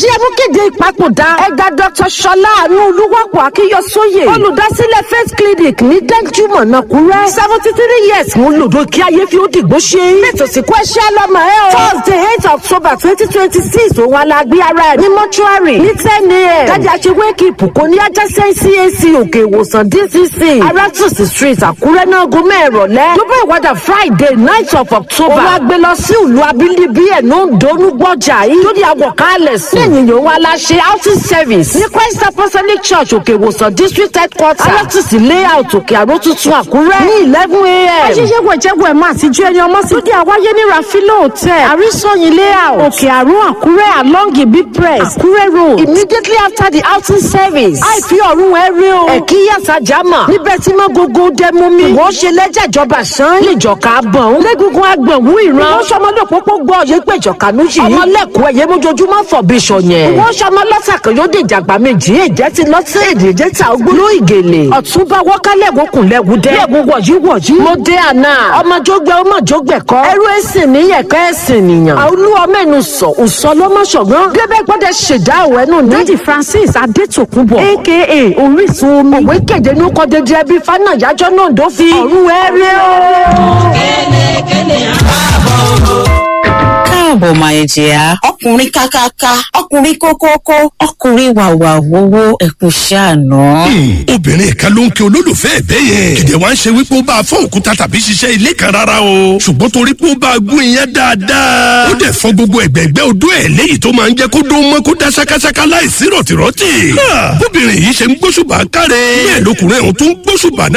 èyí ẹ mú kéde ìpapòdà ẹ̀gá dr ṣọlá àánú olúwàpọ̀ akíyọsóyè olùdásílẹ̀ faith clinic ní dẹ́júmọ̀ náà kúrẹ́ seventy three years mú lòdò kí ayé fi ó dìgbò ṣe ètò ìsìnkú ẹṣẹ́ lọ́mọ ẹ o thursday eight october twenty twenty six òun alágbé ara ẹ̀ ní mọ́ṣúárì ní ten a.m. kájà ṣe wake up kò ní ajásẹ́ cac òkè ìwòsàn dcc arátùsí street àkúrẹ́ náà gómẹ̀ ìrọ̀lẹ́ tó bá ìwádà friday night of october òun á gbé lọ sí ìlú abínibí ẹ̀ ní òǹdónú gbọ́jà yìí tó di àwọ̀kálẹ̀ sí lẹ́yìn yòówó aláṣẹ outing service ní christ apostolic church òkè ìwòsàn district headquarter arátùsí layout òkè àrò tuntun àkúrẹ́ ní eleven a.m. àṣìṣe wẹ̀jẹ̀wẹ̀ ẹ̀ máa ti ju ẹni ọmọ sí. tó di àwáyé ní rafilo hotel àrísọyìn layout òkè àrò àkúrẹ́ along ibi press àkúrẹ́ road immediately after the outing service àìfi ọ̀run ẹ̀ rí o ẹ̀kí yàtà jama níbẹ̀ tí mọ́ gógó dẹ́mú mi wọ́n ṣe lẹ́jà ìjọba sàn lẹ́jọ̀ká bọ̀n lẹ́gungun agbọ̀nwú ìran wọ́n ṣọmọdé pópó gbọ́ ọ̀yẹ́ pẹ̀jọ̀ká ló yìí ọmọlẹ́kùn ẹ̀yẹ mójoojúmọ́ fọ̀ bí sọ̀yẹn wọ́n ṣọmọ lọ́sà kan yóò dèjà àgbà méjì èjẹ́ ti lọ́sẹ̀ èdè èjẹ́ ta ogbóló ìgèlè ọ̀túnba wọ́kálẹ̀ wọ́kùn lẹ́gùn dẹ́ lẹ́gùn wọ̀yí wọ̀yí mo dé àná ọmọ jógbẹ́ ọmọ jógbẹ́ kọ́ ẹrú ẹ̀sìn níyẹ̀kọ́ ẹ̀sìn nìyàn àolú ọmọ ẹnu sọ òsọ lọ́mọṣọ̀gbọ́n gẹ́gẹ́ gbọ́dọ̀ ṣèdá òwẹ́nu ní. lady francis adétòkúnbọ̀ aka orísun omi òwe kéde ní kọ́ dédé ẹbí fana yájọ́ náà dó fi ọ̀run ẹ̀rẹ́ o. kẹ́lẹ́kẹ́lẹ́ àbábọ̀ káàbọ̀ máa jẹ́ a. ọkùnrin kákáká ọkùnrin kókókó ọkùnrin wàwà wowó ẹkùn ṣàánú. obìnrin kan ló ń kí olólùfẹ́ ẹ̀bẹ́ yẹn kìdẹ̀ wá ń ṣe wípé ó bá a fọ́ òkúta tàbí ṣiṣẹ́ ilé kan rárá o ṣùgbọ́n torí pé ó bá a gún iyán dáadáa ó dẹ̀ fọ́ gbogbo ẹ̀gbẹ́gbẹ́ odó ẹ̀ léyìí tó máa ń jẹ́ kó dó mọ́ kó dá ṣákáṣáká láìsí rọ̀tìrọ̀tì. bóbìnrin yìí ṣe ń gbóṣùbà káre bẹ́ẹ̀ lọkùnrin ọ̀hún tó ń gbóṣùbà náà